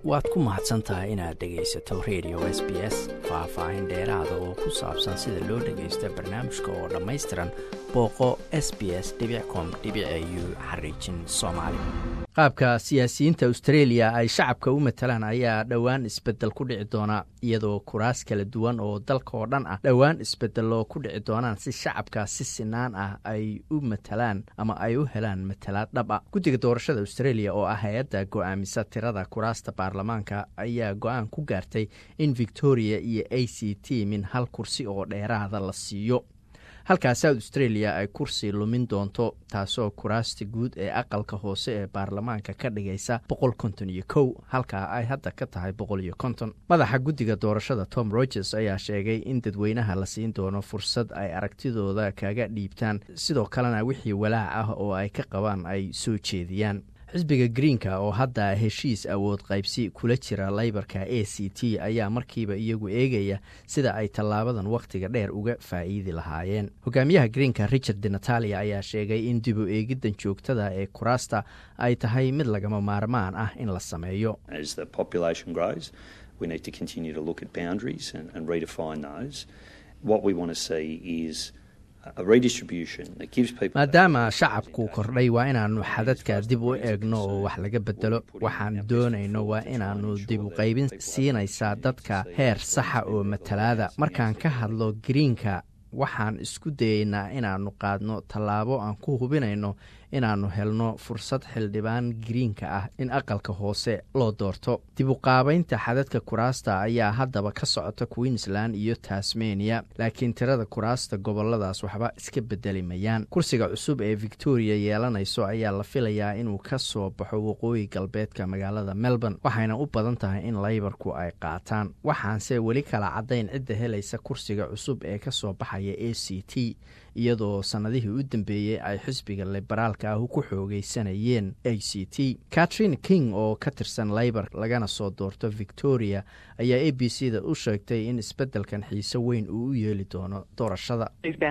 waad ku mahadsan tahay inaad dhegaysato radio s b s faah-faahin dheeraada oo ku saabsan sida loo dhagaysto barnaamijka oo dhammaystiran booqo s b s com u xariijin soomaali qaabka siyaasiyiinta australia ay shacabka u matalaan ayaa dhowaan isbedel ku dhici doona iyadoo kuraas kala duwan oo dalka oo dhan ah dhowaan isbedeloo ku dhici doonaan si shacabka si sinaan ah ay u matalaan ama ay u helaan matalaad dhab a guddiga doorashada australia oo ah hay-adda go-aamisa tirada kuraasta baarlamaanka ayaa go-aan ku gaartay in victoria iyo a c t min hal kursi oo dheeraada la siiyo halkaa south australia ay kursi lumin doonto taasoo kuraasta guud ee aqalka hoose ee baarlamaanka ka dhigaysa boqol konton iyo kow halkaa ay hadda ka tahay boqol iyo konton madaxa guddiga doorashada tom rogers ayaa sheegay in dadweynaha la siin doono fursad ay aragtidooda kaga dhiibtaan sidoo kalena wixii walaac ah oo ay ka qabaan ay soo jeediyaan xisbiga greenka oo hadda heshiis awood qaybsi kula jira laybarka a c t ayaa markiiba iyagu eegaya sida ay tallaabadan wakhtiga dheer uga faa'iidi lahaayeen hogaamiyaha greenka richard de natalia ayaa sheegay in dib u eegiddan joogtada ee kuraasta ay tahay mid lagama maarmaan ah in la sameeyo maadaama shacabku kordhay waa inaannu xadadka dib u eegno oo wax laga bedelo waxaan doonayno waa inaannu dib u qaybin siinaysaa dadka heer saxa oo matalaada markaan ka hadlo greenka waxaan isku dayeynaa inaannu qaadno tallaabo aan ku hubinayno inaannu helno fursad xildhibaan greenka ah in aqalka hoose loo doorto dib u qaabaynta xadadka kuraasta ayaa haddaba ka socota queensland iyo tasmania laakiin tirada kuraasta goboladaas waxba iska bedeli mayaan kursiga cusub ee victoria yeelanayso ayaa la filayaa inuu ka soo baxo waqooyi galbeedka magaalada melbourne waxayna u badan tahay in laybarku ay qaataan waxaanse weli kala caddayn cidda helaysa kursiga cusub ee ka soo baxaya a c t iyadoo sannadihii u dambeeyey ay xisbiga liberaalka ah ku xoogeysanayeen a c t catrin king oo ka tirsan laybar lagana soo doorto victoria ayaa a b c da u sheegtay in isbeddelkan xiise weyn uu u yeeli doono doorashada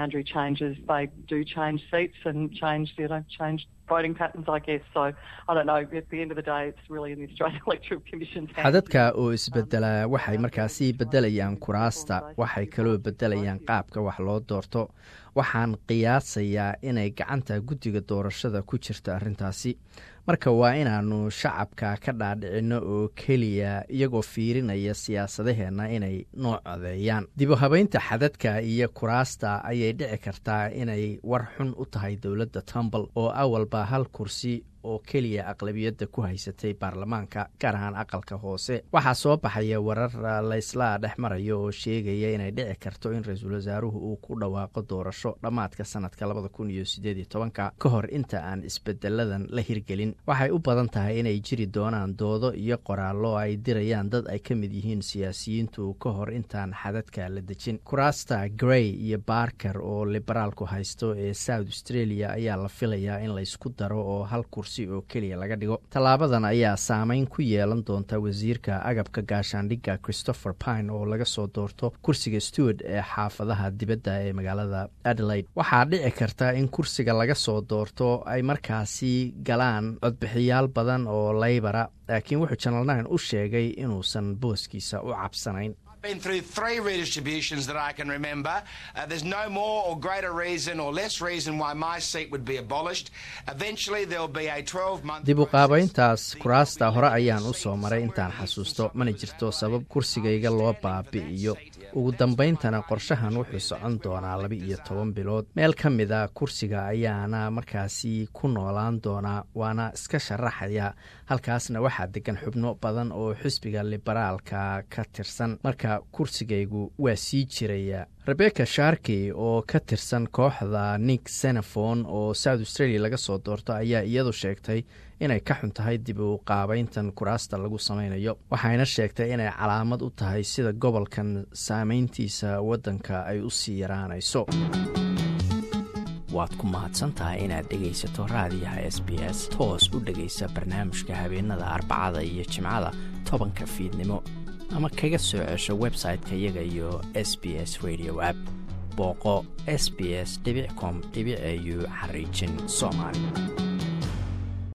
xadadka oo isbedela waxay markaasi bedelayaan kuraasta waxay kaloo bedelayaan qaabka wax loo doorto waxaan qiyaasayaa inay gacanta guddiga doorashada ku jirta arrintaasi marka waa inaannu shacabka ka dhaadhicinno oo keliya iyagoo fiirinaya siyaasadaheenna inay noo codeeyaan dibu habeynta xadadka iyo kuraasta ayay dhici kartaa inay war xun u tahay dowladda tumbal oo awalba hal kursi oo keliya aqlabiyadda ku haysatay baarlamaanka gaar ahaan aqalka hoose waxaa soo baxaya warar laysla dhex marayo oo sheegaya inay dhici karto in ra-iisul wasaaruhu uu ku dhawaaqo doorasho dhammaadka sanadka labada kun iyo sideed iyo tobanka ka hor inta aan isbedeladan la hirgelin waxay u badan tahay inay jiri doonaan doodo iyo qoraallo ay dirayaan dad ay ka mid yihiin siyaasiyiintu ka hor intaan xadadka la dejin kuraasta grey iyo barker oo liberaalku haysto ee south australia ayaa la filayaa in laysku daro oo hal kursi oo keliya laga dhigo tallaabadan ayaa saameyn ku yeelan doonta wasiirka agabka gaashaandhigga christopher pine oo laga soo doorto kursiga stewart ee xaafadaha dibadda ee magaalada adelaide waxaa dhici karta in kursiga laga soo doorto ay markaasi galaan codbixiyaal badan oo laybara laakiin wuxuu janal nine u sheegay inuusan booskiisa u cabsanayn been through three redistributions that I can remember. Uh, there's no more or greater reason or less reason why my seat would be abolished. Eventually there'll be a 12 month dib u qaabayntaas kuraasta hore ayaan u soo maray intaan xasuusto mana jirto sabab kursigayga loo baabi'iyo ugu dambayntana qorshahan wuxuu socon doonaa laba iyo toban bilood meel ka mida kursiga ayaana markaasi ku noolaan doonaa waana iska sharaxaya halkaasna waxaa degan xubno badan oo xisbiga liberaalka ka tirsan marka kursigaygu waa sii jiraya rebecca sharkey oo ka tirsan kooxda nick senefon oo south australia laga soo doorto ayaa iyadu sheegtay inay ka xun tahay dib u qaabayntan kuraasta lagu samaynayo waxayna sheegtay inay calaamad u tahay sida gobolkan saameyntiisa waddanka ay u sii yaraanayso waad ku mahadsantahay inaad dhegaysato raadiyaha s b s toos u dhegaysa barnaamijka habeenada arbacada iyo jimcada tobanka fiidnimo ama kaga soo cesho website-ka iyaga iyo s b s radio app booqo s b s com au xariijin soomaali